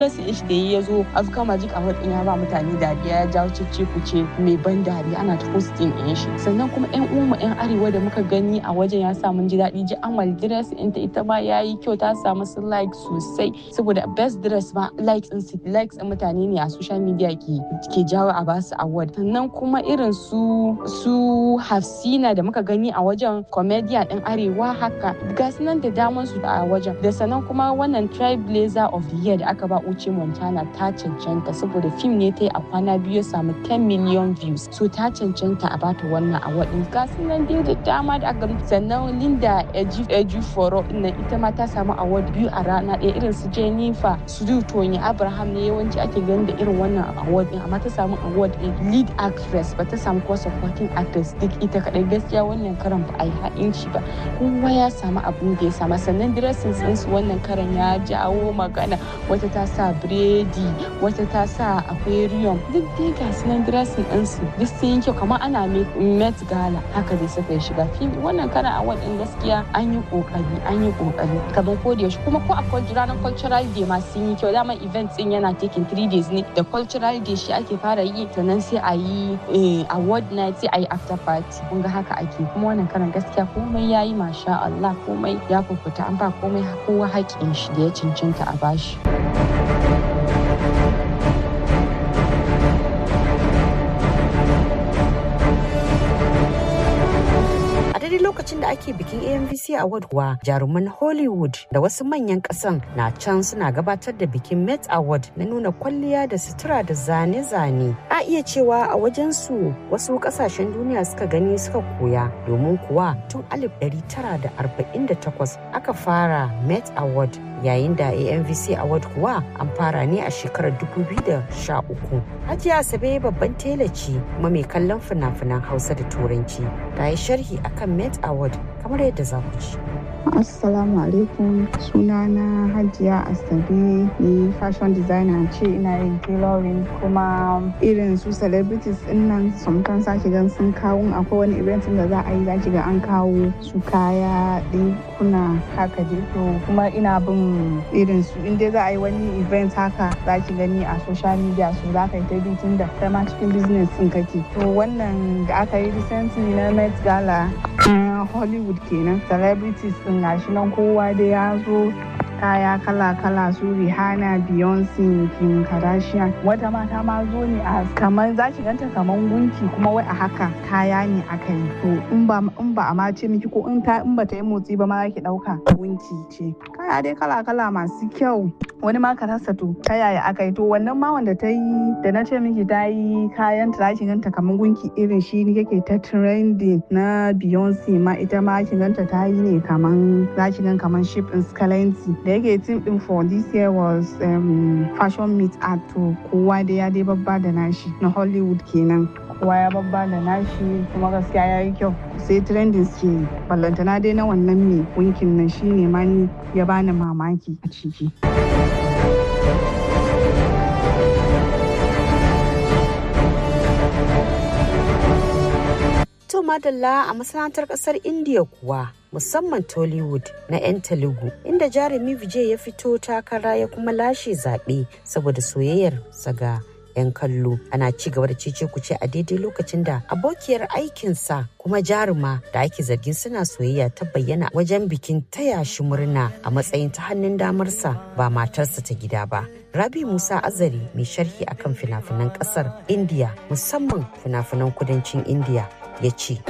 rasu ish da ya zo afka magic award din ya ba mutane dariya ya jawo cece kuce mai ban dariya ana ta posting din shi sannan kuma yan umu yan arewa da muka gani a wajen ya sa mun ji daɗi ji amal dress ɗinta ita ma ya yi kyau ta samu su like sosai saboda best dress ma likes din su likes din mutane ne a social media ke ke jawo a basu award sannan kuma irin su su hafsina da muka gani a wajen comedian din arewa haka ga nan da daman su a wajen da sannan kuma wannan trailblazer of the year da aka ba uce montana ta cancanta saboda fim ne ta yi a kwana biyu ya samu 10 million views so ta cancanta a bata wannan award din ga nan dai da dama da aka sannan linda eji foro nan ita ma ta samu award biyu a rana ɗaya irin su jennifer su tony abraham ne yawanci ake ganin da irin wannan award din amma ta samu award din lead actress ba ta samu ko supporting actress duk ita kadai gaskiya wannan karan ba a yi ha'inci ba kowa ya samu abin da ya sama sannan dressing din su wannan karan ya jawo magana wata ta sa biredi wata ta sa aquarium duk dai ga su nan dressing din su duk sun yi kyau kamar ana met gala haka dai suka shiga fim wannan karan award din gaskiya an yi kokari an yi kokari kamar ko da yaushe kuma ko a ranar cultural day ma sun yi kyau dama event din yana taking three days ne da cultural day shi ake fara yi sannan sai a yi award night sai a yi after party kun ga haka ake kuma wannan karan gaskiya komai ya yi masha Allah komai ya fufuta an ba komai kowa haƙƙin shi da ya cancanta a bashi. lokacin da ake bikin AMVC Award kuwa jaruman Hollywood da wasu manyan kasan na can suna gabatar da bikin Met Award na nuna kwalliya da sutura da zane-zane. A iya cewa a wajen su wasu kasashen duniya suka gani suka koya domin kuwa tun 1948 aka fara Met Award yayin da AMVC Award kuwa an fara ne a shekarar 2013. Hajiya Asabe babban tela ce kuma mai kallon fina-finan Hausa da Turanci ta yi sharhi akan Met Award kamar yadda za ku ci. Assalamu alaikum sunana Hajiya Asabe ni fashion designer ce ina yin tailoring kuma irin su celebrities din nan sometimes sake gan sun kawo akwai wani event da za a yi zaki ga an kawo su kaya kuna haka dai to kuma ina bin irin su in dai za a yi wani event haka zaki gani a social media so za ka yi ta bi tun da kai ma cikin business din kake to wannan da aka yi recently na Met Gala Hollywood kenan celebrities din gashi nan kowa da ya zo kaya kala-kala su Rihanna, Beyonce, Kim Kardashian. Wata mata ma zo ne a kamar za ki ganta kamar gunki kuma wai a haka kaya ne aka yi. To in ba in ba a ma ce miki ko in ta in ba ta yi motsi ba ma za ki dauka gunki ce. Kaya dai kala-kala masu kyau. Wani ma ka rasa to ta yaya aka yi to wannan ma wanda ta yi da na ce miki ta yi kayan ta za ki ganta kamar gunki irin shi ne yake ta trending na Beyonce ma ita ma ki ganta ta yi ne kamar za ki gan kamar ship in Scalency da yake team din for this year was um, fashion meet art to kowa da ya dai babba da nashi na hollywood kenan kowa ya babba da nashi kuma gaskiya ya yi kyau sai trending ke ballantana dai na wannan mai winkin nan shine ma ni ya bani mamaki a ciki To madalla a masana'antar kasar India kuwa musamman Tollywood na 'yan Telugu inda jarumi Vijay ya fito takara ya kuma lashe zaɓe saboda soyayyar saga 'yan kallo ana ci gaba da cece kuce a daidai lokacin da abokiyar aikinsa kuma jaruma da ake zargin suna soyayya ta bayyana wajen bikin taya shi murna a matsayin ta hannun damarsa ba matarsa ta gida ba rabi musa azari mai sharhi akan fina-finan kasar india musamman fina-finan kudancin india ya ce